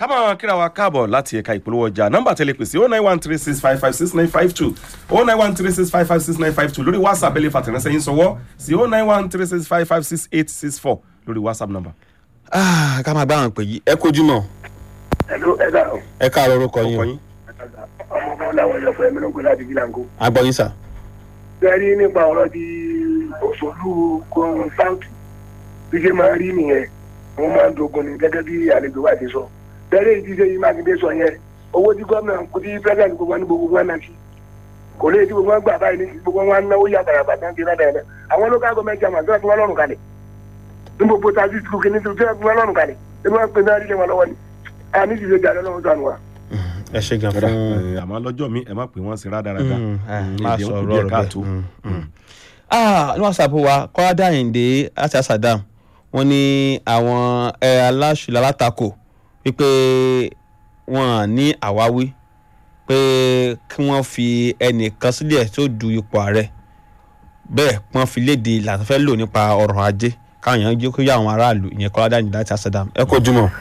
ká máa kíra wa káàbọ̀ láti ẹ̀ka ìpolówó ọjà nọ́mbà tẹ́lẹ̀ pèsè oh nine one three six five five six nine five two oh nine one three six five five six nine five two lórí whatsapp ẹ̀lẹ́ fàtẹ̀ránṣẹ́ yín sọwọ́ sí oh nine one three six five five six eight six four lórí whatsapp number. Ah, ká máa bá àwọn pè yí ẹ kojú mọ Hello, ẹ káàárọ̀. ẹ káàárọ̀ orúkọ ọkọ yín yín ọmọ ọmọ làwọn èèyàn fún ẹ̀mí ló ń gbé láti gíláńkó. agbọyin sà. bẹ́ẹ̀ni nípa ọ̀rọ̀ di òṣèlú kan south bí ṣe máa rí nìyẹn wọ́n máa ń dogun ni gẹ́gẹ́ bí àlejò wa ti sọ. bẹ́ẹ̀ni ìdí ṣe yìí mákindé sọ yẹn owó tí gómìnà kò tí president gbogbo wọn ní gbogbo wọn náà sí. kò lè tí gbogbo wọn gbà báyìí ní gbogbo wọn náwó yàtọ̀ yàtọ̀ náà ti rẹ̀ dẹ̀ àwọn local government chairman tó ẹ̀ fi wọn lọ́rùn kalẹ̀ ní gbogbo tajú tu kìíní tó ẹ̀ fi wọn lọ́rùn kalẹ̀ ebi wọn pe náà rí lé wọn lọ́wọ́ ni àmì ìdíje jà lọ́wọ́ sànù wa. ẹ ṣe gan Kódà, fún eh, àmọ́ lọ́jọ́ mi ẹ má pè wọ́n sí rádaràda Mm, ah, Mm, má èdè sọ ń kú ọ̀rọ̀ díẹ̀ rẹ̀ káàtó. bẹ́ẹ̀. Mm, mm. ah ní wàsápù wa kọ́ládà àyìndé láti àṣàdàm wọ́n ní àwọn ẹ aláṣùlẹ̀ alátakò wípé wọ́n ní àwáwí pé kí wọ́n fi ẹnìkan sílẹ̀ tó du ipò ààrẹ bẹ́ẹ̀ wọ́n fi léde ìlànà fẹ́ lò nípa ọrọ̀ ajé káwọn èèyàn jẹ́ kó yá àwọn aráàlú ìyẹn kọ́ládà àyìndé láti àṣàdàm ẹ kojú mọ́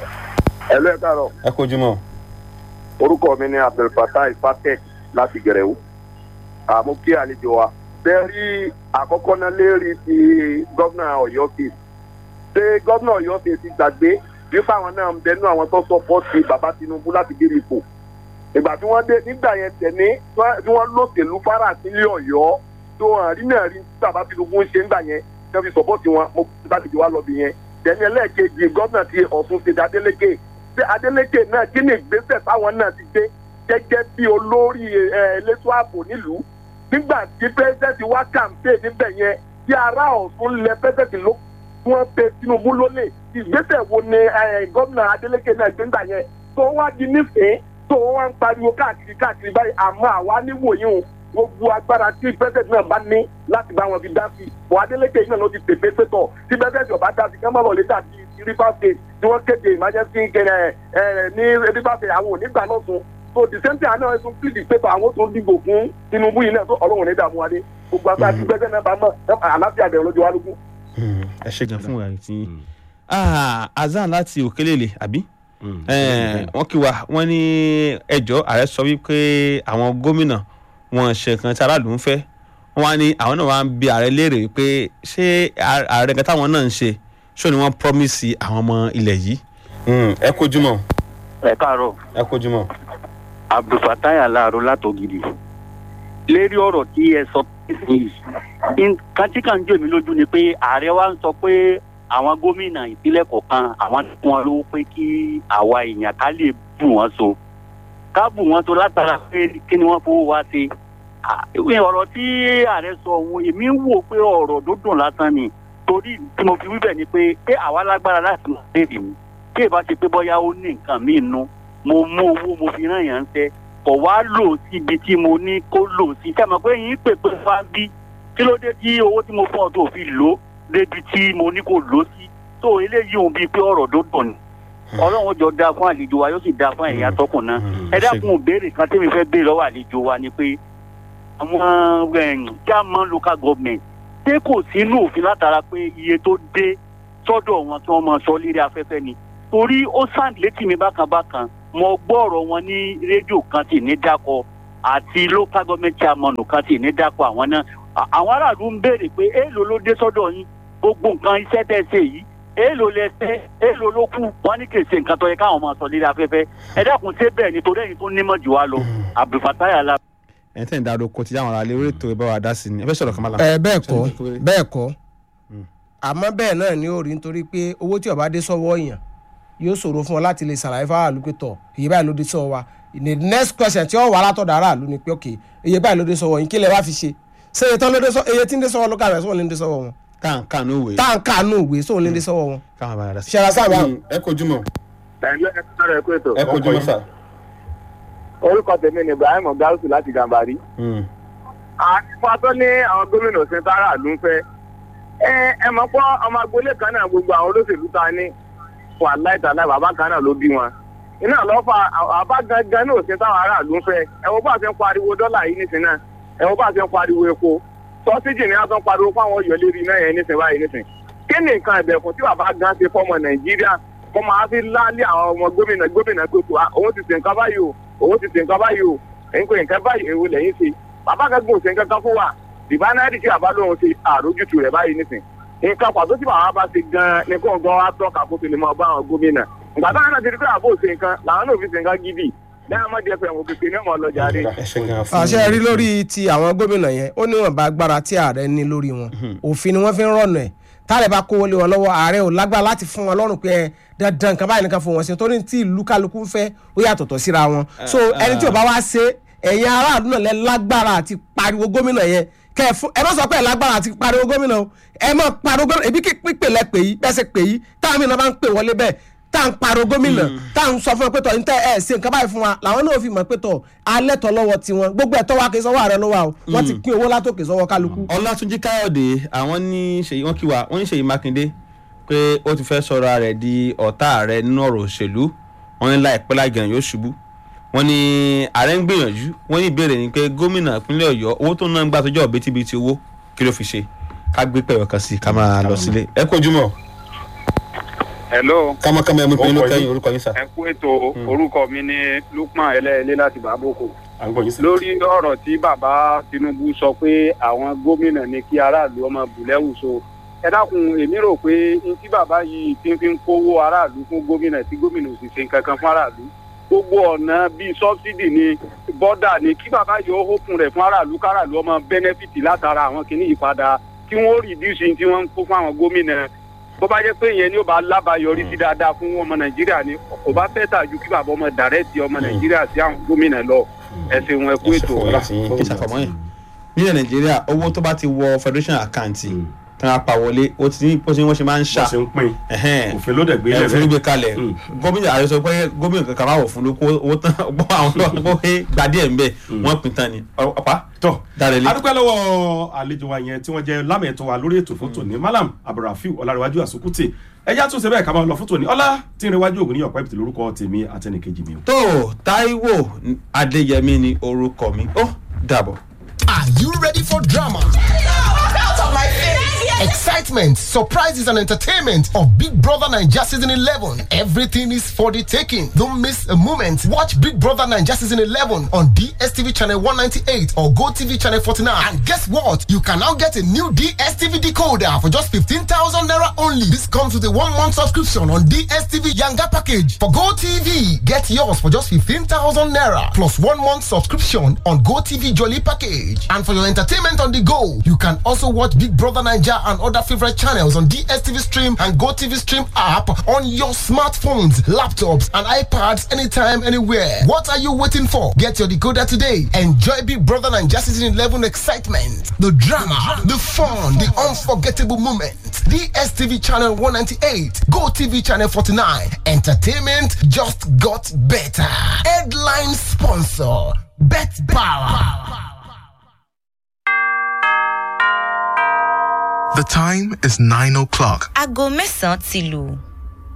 ẹ lọ ẹ káàárọ̀ ẹ kojú mọ́ orúkọ mi ni abdulfatah ifatek láti gẹrẹwu àmú kí àlejò wa bẹ́ẹ̀ rí àkọ́kọ́ náà lérí ti gómìnà ọ̀yọ́ kejì ṣé gómìnà ọ̀yọ́ kejì ti gbàgbé wípé àwọn náà ń bẹnu àwọn tó sọpọ́ọ̀tì bàbá tinubu láti gbé ipò ìgbà tí wọ́n dé nígbà yẹn tẹ̀lé tí wọ́n lòṣèlú fara sílé ọ̀yọ́ tó hàn rí náà rí tí bàbá tinubu ń ṣe nígbà yẹn tí wọ́n fi sọpọ́ọ̀tì wọn mo kí láti di wá lọ bí yẹn tẹ̀lé ẹlẹ́ẹ̀kejì gómìnà ti ọ̀ṣun ṣe adeleke ṣé adeleke náà kí ni ìgbésẹ̀ táwọn náà ti gbé gẹ́gẹ́ bí olórí elétò ààbò nílùú nígbà tí pẹ́sẹ́ǹtì wá kàǹpé níbẹ̀ yẹn tí ará ọ̀tún lẹ pẹ́sẹ́ǹtì ló wọ́n pe tinubu lólè ìgbésẹ̀ wo ni gómìnà adeleke náà gbé nígbà yẹn tó wá di nífẹ̀ẹ́ tó wá ń pariwo káàkiri káàkiri báyìí àmọ́ àwa níwòye o gbogbo agbára tí pẹ́sẹ́ǹtì náà bá ní láti bá wọn fi dá sí bọ̀ adeleke yìí náà ló ti tètè pétọ̀ tí pẹ́sẹ́ǹtì ọ̀bá dá sí kí wọ́n má lọ lè dàbí rivers state tí wọ́n kéde emergency kẹrẹ ẹ ní rivers state àwọn onígbà náà sun so the same thing àná ẹ̀sùn plead the paper àwọn tó dìbò fún tinubu yìí náà tó ọlọ́run ní dààmú adé gbogbo agbára tí gbẹ́sẹ̀ náà bá mọ̀ àlàáfíà bẹ̀rẹ̀ lójú wa lógún. ẹ ṣe gan fún ìwà tí azan láti òkèlèlè àbí Mm. wọ́n kí wa wọ́n ní ẹjọ́ ààrẹ sọ wípé àwọn gómìnà wọn ṣe kan tí aráàlú ń fẹ́ wọ́n wá ní àwọn náà wá ń bi ààrẹ léèrè wípé ṣé ààrẹ kan táwọn náà ń ṣe ṣó ni wọ́n promise àwọn ọmọ ilẹ̀ yìí. ẹ kojú mọ́ ẹ káàárọ̀ ẹ kojú mọ́. abdulfatai alaaro látògidì lérí ọ̀rọ̀ tí ẹ sọ nísìnyí nǹkan tí kàn ń jò mí lójú ni pé ààrẹ wa ń sọ pé àwọn gómìnà ìpínlẹ̀ kọ̀ọ̀kan àwọn tí wọ́n lówó pé kí àwa èèyàn ká lè bù wọ́n so ká bù wọ́n so látara pé kí ni wọ́n fowó wá sí ìwé ọ̀rọ̀ tí ààrẹ sọ ohun èmi ń wò pé ọ̀rọ̀ dúndùn lásán ni torí tí mo fi wí bẹ̀ ni pé pé àwa lágbára láti máa béèrè mi kí ìbá ṣe pé bóyá ó ní nǹkan míì nú mo mú owó mo fi rán yàn ń tẹ́ kò wá lò síbi tí mo ní kó lò sí sẹ́mi pé yín pè pé wá bí kí ló dé tí owó tí mo fún ọ tó fi lò débi tí mo ní kó lò sí tó eléyìí òun bíi pé ọ̀rọ̀ tó dùn ni ọlọ́run jọ da fún àlejò wa yóò sì da fún ẹ̀yà tọkùn náà ẹ dákun béèrè kan tẹ́mi fẹ́ béèrè lọ́wọ́ àlejò wa ni pé àwọn german local government ṣé kò sínú òfin látara pé iye tó dé sọ́dọ̀ wọn tí wọ́n máa sọ lérí afẹ́fẹ́ ni torí ó sàn létí mi bákan bákan mo gbọ́ ọ̀rọ̀ wọn ní rédíò kan tì ní dákọ̀ àti local government chairman kan tì ní dákọ̀ àwọn náà àwọn aráàlú ń béèrè pé èèlò ló dé sọ́dọ̀ yín gbogbo nǹkan iṣẹ́ tẹ̀ ṣe yìí èèlò lẹ́sẹ̀ èèlò ló kù wọ́n ní kèsè nǹkan tó yẹ káwọn máa sọ lílé afẹ́fẹ́ ẹ dákun ṣé bẹ́ẹ̀ nítorí ẹ̀yin tó nímọ̀ jù wá lọ abdulfatai ala. ẹ tẹ̀ ń darú oko tí àwọn aráàlú orí ètò ìbá wa dá sí ni ẹ fẹ́ sọ̀rọ̀ kan máa la. ẹ bẹ́ẹ̀ kọ́ bẹ́ẹ̀ kọ́ àmọ́ bẹ́ẹ̀ náà ni ó rí nítorí pé owó tí ó bá dé sọ́wọ́ èèyàn yóò ṣòro fún ọ láti lè ṣàlàyé fáwọn àlùpẹ̀ tọ̀ iye báyìí ló dé sọ́wọ́ wa the next question tí ó wà látọ̀dọ̀ aráàlú ni pé ok iye báyìí ló dé sọ́wọ́ yín kí lẹ wá fi ṣe ṣé iye tán ló dé sọ́wọ́ iye tí ń dé sọ́wọ́ ló kàwé sọ́wọ́ ló ń dé sọ́wọ́ wọn táǹkà ní òwe. táǹkà nù ìwé sóun ló ń dé sọ́wọ́ wọn. káwọn bá yàrá sí. ṣẹlá sábà ẹ kojú mọ́ ẹ̀lú ẹ̀ káàárọ̀ ẹ̀kú ètò ẹ kojú mọ́ sà. orúkọ tèmi ni ibrahim gausu láti gàmbàrí. àtìpá tó ní àwọn gómìnà òsín sára ló ń fẹ́ ẹ ẹ mọ̀ pọ́ ọmọ agboolé kan náà gbogbo àwọn olóṣèlú ta ní wà láìtàláì bàbá kan náà ló bí wọn iná lọ́fà àbá gangan ní òsín táwọn aráàlú ń fẹ́ ẹ wo bá a ṣe ń pariwo dọ́là yìí nísìnyí náà ẹ wo bá a ṣe ń pariwo epo sọ́síjì ni a tún pariwo fáwọn ọ̀yọ́ lérí iná yẹn nísìnyí báyìí nísìnyí kí ni nǹkan ìbẹ̀kùn tí bàbá gan ṣe fọmọ nàìjíríà kọ́ máa fi láálé àwọn ọmọ gómìnà gómìnà tó tó òun ti ṣe nǹkan báyìí o òun ti ṣe nǹkan báyìí o èyí kò nǹkan báyìí èwo lẹ́yìn ṣe bàbá kan gbòòsè nǹkan kan fún wa dìbánárì tí bàbá lóun ṣe àrójútu rẹ̀ báyìí nísìn nǹkan pàtó tí bàbá bá ṣe gan ní kó gan wá tọ́ka kó tó lè máa bá àwọn gómìnà ìgbà táwọn náà ti rí pé àbò ṣe nǹkan làwọn náà fi ṣe nǹkan gidi lẹ́yìn ọmọdé ẹ̀fẹ̀ wò kékeré ní ọmọ ọlọ́jà rẹ̀ ẹ ṣe gan fún àṣẹ rí lórí ti àwọn gómìnà yẹn ó níwọ̀nba agbára tí ààrẹ ní lórí wọn òfin ni wọ́n fi ń rọ̀nà ẹ̀ táàrẹ̀ bá kówó lé wọn lọ́wọ́ ààrẹ ò lágbára láti fún wọn lọ́rùn pé ẹ dandan nǹkan báyìí nìkan fún wọn ṣe torí tí ìlú kálukú ń fẹ́ ó yàtọ̀tọ̀ síra wọn so ẹni tí ò bá wá ṣe ẹ̀yin aráàlú náà lẹ lágbára àti pariwo gómìnà yẹn kẹ ẹ fún ẹ má sọ pé ẹ lágbára àti pariwo gómìnà o ẹ má pariwo gómìnà ebi kí pípè lẹ pè yí bẹ́ẹ̀ ṣe pè yí táwọn mìíràn bá ń pè wọlé bẹ́ẹ̀ tá à ń pariwo gómìnà tá à ń sọ fún ẹ pé tọ̀ ní tẹ́ ẹ ṣe nǹkan báyìí fún wa làwọn náà fi mọ̀ pé tọ̀ alẹ́ tọ̀ lọ́wọ́ tiwọn gbogbo ẹ̀tọ́ wa kì í sọ́wọ́ ààrẹ ló wà o wọ́n ti pín owó látòkè sọ́wọ́ kálukú. ọlátúnjí káyọ̀dé àwọn ní ṣèyí wọn kí wa wọn ní ṣèyí mákindé pé ó ti fẹ́ sọ̀rọ̀ rẹ̀ di ọ̀tá ààrẹ nínú ọ̀rọ̀ òṣèlú wọn ní láìpẹ́ láìgàn yóò ṣubú wọn ní ààrẹ ń gbìyànjú wọn ní ìbéèrè ni pé gómìnà ìpínlẹ̀ ọ̀yọ́ owó tó ń ná ń gbà tó jẹ́ òbítíbitì owó kí ló fi ṣe ká gbé pẹ̀rọ kan sí i ká máa lọ sílé ẹ kó ojúmọ́ hello kámákámá ẹmu ìpínlẹ̀ Orúkọ kẹ́yìn yín? orúkọ yín sà. ẹ kú ètò orúkọ mi ní lukman ẹlẹ́ẹ̀lẹ́ láti bàbókò à ń gbọ́ yín sí. lórí ọ̀rọ̀ tí bàbá tinubu sọ pé àwọn gómìnà ní kí aráàlú ọmọ bùlẹ́wù so ẹ dákun èmi rò pé n tí bàbá yìí ti fi ń kówó aráàlú fún gómìnà tí gómìnà ò sì ṣe kankan fún aráàlú gbogbo ọ̀nà bíi sọ́bsidì ni bọ́dà ni kí bàbá yìí ó hókun rẹ̀ fún aráàlú káràlú ọmọ bẹ́nẹ́fìtì látara àwọn kìíní yìí padà kí wọ́n rìdíùsì tí wọ́n ń kó fún àwọn gómìnà bó bá jẹ́ pé ìyẹn ni ó bá lábàáyọrí sí dáadáa fún ọmọ nàìjíríà ni kò bá fẹ́ tà ju kí bàbá ọmọ dàrẹ́tì ọmọ nàìjíríà sí àwọn gómìnà lọ ẹ ṣeun ẹ kú ètò. kí sàfọmọ yẹn nílẹ̀ nàìjíríà owó tó bá ti wọ federation account tí wọ́n pa wọlé ó ti ní bó ṣe wọ́n ṣe máa ń ṣà bó ṣe ń pín ẹ̀hẹ́n. òfin ló dẹ̀ gbé ẹ lẹ̀ fún gbé bẹ́ẹ̀. kalẹ̀ Mm. gómìnà ààrẹ sọ pé gómìnà kankan máa wọ̀ fún lóko owó tán gbọ́ àwọn tó wọ́n pé gba díẹ̀ ń bẹ̀ wọ́n pin tán ni ọ̀pá tọ́ dárẹ́lẹ̀. adúpẹ́ lọ́wọ́ àlejò wa yẹn tí wọ́n jẹ́ lámẹ̀tọ́ wa lórí ètò fótó ní malam abdulrafiu ọlárẹ̀wájú àsukùtì ẹja tún ṣe bẹ́ẹ̀ ká máa lọ fótó ní ọlá tí ń rẹwájú ògùn ní ọ̀pá ìpìtì lórúkọ tèmi àtẹnìkejì mi o. tó táíwò adéyẹmí ni orúkọ mi ó dàbọ̀. Are you ready for drama? Excitement, surprises, and entertainment of Big Brother Nigeria Season 11. Everything is for the taking. Don't miss a moment. Watch Big Brother Nigeria Season 11 on DSTV Channel 198 or GoTV Channel 49. And guess what? You can now get a new DSTV decoder for just 15,000 Naira only. This comes with a one month subscription on DSTV Yanga package. For GoTV, get yours for just 15,000 Naira plus one month subscription on GoTV Jolly package. And for your entertainment on the go, you can also watch Big Brother Nigeria and other favorite channels on DSTV Stream and GoTV Stream app on your smartphones, laptops, and iPads anytime, anywhere. What are you waiting for? Get your decoder today. Enjoy Big Brother Nigeria Season 11 excitement, the drama, the fun, the unforgettable moments. DSTV Channel 198, GoTV Channel 49. Entertainment just got better. Headline sponsor, Bet Power. The time is 9 o'clock. aago mẹ́sàn-án ti lù.